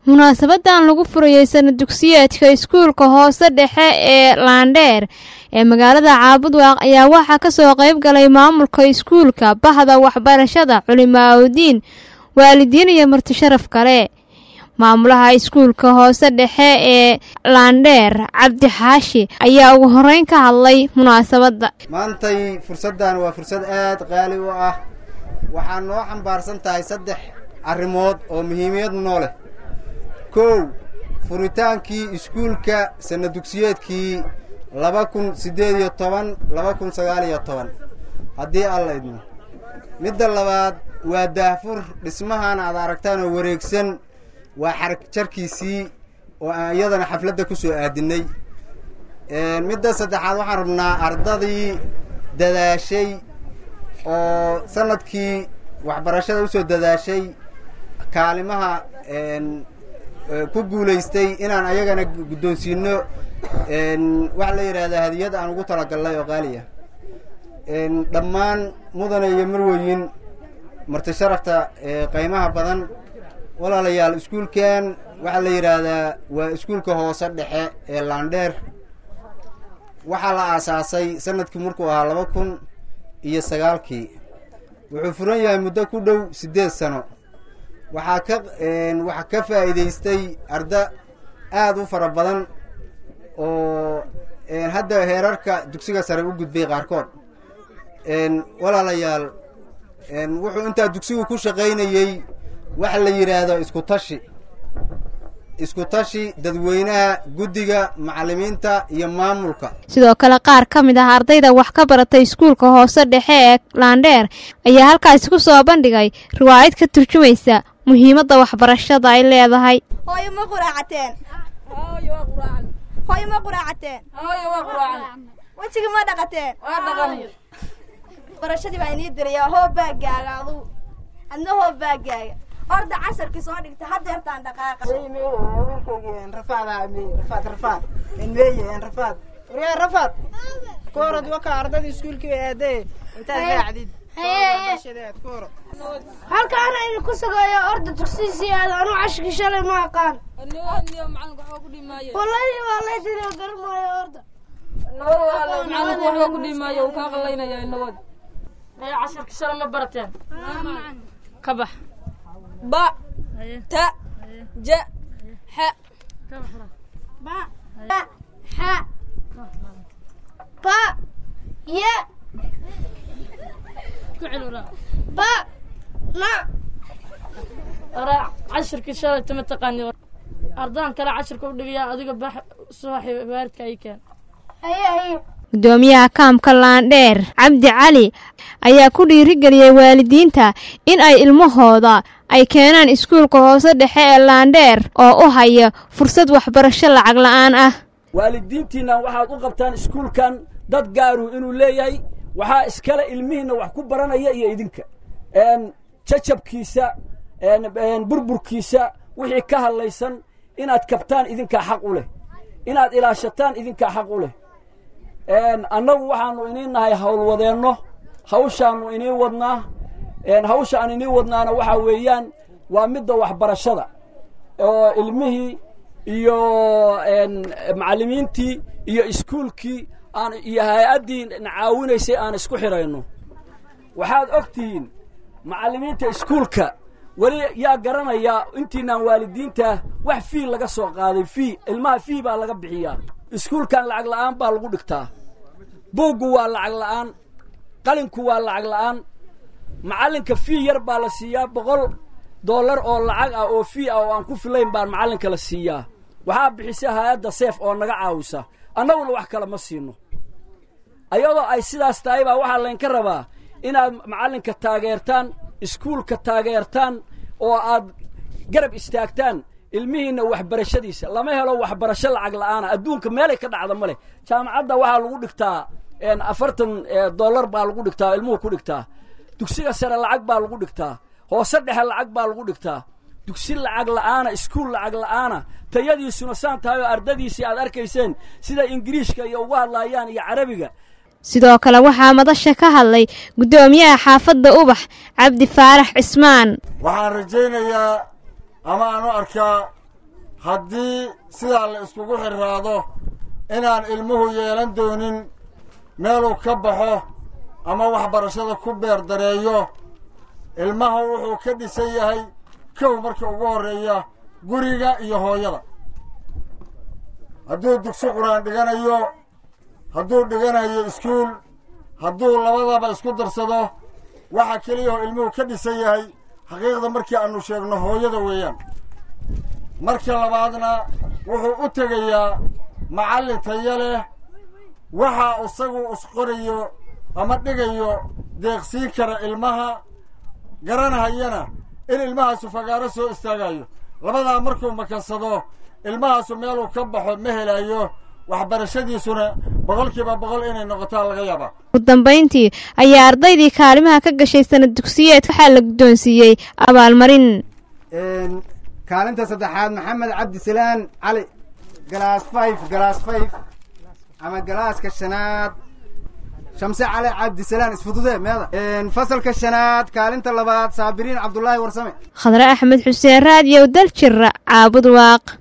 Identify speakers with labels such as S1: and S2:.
S1: munaasabadan lagu furayey sana dugsiyeedka iskuulka hoose dhexe ee laandheer ee magaalada caabudwaaq ayaa waxaa kasoo qayb galay maamulka iskuulka bahda waxbarashada culimaaudiin waalidiin iyo marti sharaf kale maamulaha iskuulka hoose dhexe ee laandheer cabdi xaashi ayaa ugu horeyn ka hadlay munaasabadda
S2: maantay fursaddan waa fursad aad qaali u ah waxaa noo xambaarsan tahay saddex arrimood oo muhiimiyad noo leh kow furitaankii iskuulka sana dugsiyeedkii laba kun siddeed iyo toban laba kun sagaal iyo toban haddii alla idmo midda labaad waa daahfur dhismahan aad aragtaan oo wareegsan waa xarag jarkiisii oo aan iyadana xafladda ku soo aadinnay midda saddexaad waxaan rabnaa ardadii dadaashay oo sanadkii waxbarashada usoo dadaashay kaalimaha ku guulaystay inaan ayagana guddoonsiino waxa la yidhahdaa hadiyad aan ugu talagalnay oo qaaliya dhammaan mudane iyo marweyin marti sharafta qaymaha badan walaalayaal iskuulkan waxaa la yidhaahdaa waa iskuulka hoose dhexe ee laandheer waxaa la aasaasay sanadkii markuu ahaa laba kun iyo sagaalkii wuxuu furan yahay muddo ku dhow siddeed sano waxaa ka waxaa ka faa'iidaystay arda aada u fara badan oo hadda heerarka dugsiga sare u gudbay qaarkood walaalayaal wuxuu intaa dugsigu ku shaqaynayey waxa la yidhaahdo isku tashi isku tashi dadweynaha guddiga macallimiinta iyo maamulka
S1: sidoo kale qaar ka mid ah ardayda wax ka baratay iskuulka hoose dhexe ee laandheer ayaa halkaasi ku soo bandhigay riwaayad ka turjumaysa muhiimadda waxbarashada ay leedahay
S3: hooyo ma quraacateen hooyo ma quraacateen wejiga ma dhaqateen barashadii baa inii diraya hoo baagaaga adugu adna hoo baagaaga orda casarkii soo dhigta hadeertaan dhaqaaqa
S4: rafaad koorad waka ardada iskuulkii aadee intaad raacdid
S5: halkaan aynu ku sugayo orda dugsiisii aad anu cashkii shalay ma aqaan wallahi waa laydin garan maayo orda
S6: macalinka waxba ku dhimaayo uu kaa qallaynaya inawad maya casharka shalay ma barateen ka bax
S3: ba ta ja xa
S5: ba xa ba ya ba na
S6: araa cashirkii shalay tama taqaani ardaan kale cashirka u dhigayaa adiga bax subaxi waaridka ay keen
S5: haye haye
S1: gudoomiyaha kaamka laandheer cabdi cali ayaa ku dhiirigeliyey waalidiinta in ay ilmahooda ay keenaan iskuulka hoose dhexe ee laandheer oo u haya fursad waxbarasho lacag la'aan ah
S7: waalidiintiinna waxaad u qabtaan iskuulkan dad gaaru inuu leeyahay waxaa iskale ilmihiinna wax ku baranaya iyo idinka jajabkiisa burburkiisa wixii ka hadlaysan inaad kabtaan idinkaa xaq u leh inaad ilaashataan idinkaa xaq u leh annagu waxaanu iniin nahay howlwadeenno hawshaannu iniin wadnaa hawsha aan iniin wadnaana waxaa weeyaan waa midda waxbarashada oo ilmihii iyo macallimiintii iyo iskuulkii aan iyo hay-addii na caawinaysay aan isku xidhayno waxaad og tihiin macallimiinta iskuulka weli yaa garanayaa intiinaan waalidiinta wax fii laga soo qaaday fii ilmaha fii baa laga bixiyaa iskuulkan lacag la'aan baa lagu dhigtaa buuggu waa lacag la'aan qalinku waa lacag la'aan macallinka fii yar baa la siiyaa boqol dollar oo lacag ah oo fii ah oo aan ku filayn baan macallinka la siiyaa waxaa bixisa hay-adda seef oo naga caawisa annaguna wax kale ma siino ayadoo ay sidaas tahay baa waxaa laynka rabaa inaad macallinka taageertaan iskuulka taageertaan oo aad garab istaagtaan ilmihiinna waxbarashadiisa lama helo waxbarasho lacag la'aana adduunka meelay ka dhacda ma leh jaamacadda waxaa lagu dhigtaa afartan dollar baa lagu dhigtaa ilmuhu ku dhigtaa dugsiga sare lacag baa lagu dhigtaa hoose dhexe lacag baa lagu dhigtaa dugsi lacag la'aana iskuul lacag la'aana tayadiisuna saan tahay oo ardadiisii aad arkayseen sida ingiriishka iyo ugu hadlaayaan iyo carabiga
S1: sidoo kale waxaa madasha ka hadlay guddoomiyaha xaafadda ubax cabdi faarax cismaan
S8: waxaan rajaynayaa ama aan u arkaa haddii sidaa la iskugu xirraado inaan ilmuhu yeelan doonin meeluu ka baxo ama waxbarashada ku beer dareeyo ilmaha wuxuu ka dhisan yahay kow marka ugu horreeya guriga iyo hooyada hadduu dugsi qur-aan dhiganayo hadduu dhiganayo iskuul hadduu labadaba isku darsado waxa keliya oo ilmuhu ka dhisan yahay xaqiiqda markii aanu sheegno hooyada weeyaan marka labaadna wuxuu u tegayaa macallin tayo leh waxa isagu isqorayo ama dhigayo deeqsiin kara ilmaha garanahayana in ilmahaasu fagaaro soo istaagayo labadaa markuu makansado ilmahaasu meeluu ka baxo ma helayo waxbarashadiisuna boqolkiiba boqol inay noqotaa laga yaabaa
S1: ugu dambayntii ayaa ardaydii kaalimaha ka gashay sanad dugsiyeedka waxaa la guddoonsiiyey abaalmarin
S2: kaalinta saddexaad maxamed cabdisalaan cali galaas fayf galaas fayf ama galaaska shanaad shamse cali cabdisalaan isfudude meeda fasalka shanaad kaalinta labaad saabiriin cabdulaahi warsame
S1: khadre axmed xuseen raadiyow daljira caabud waaq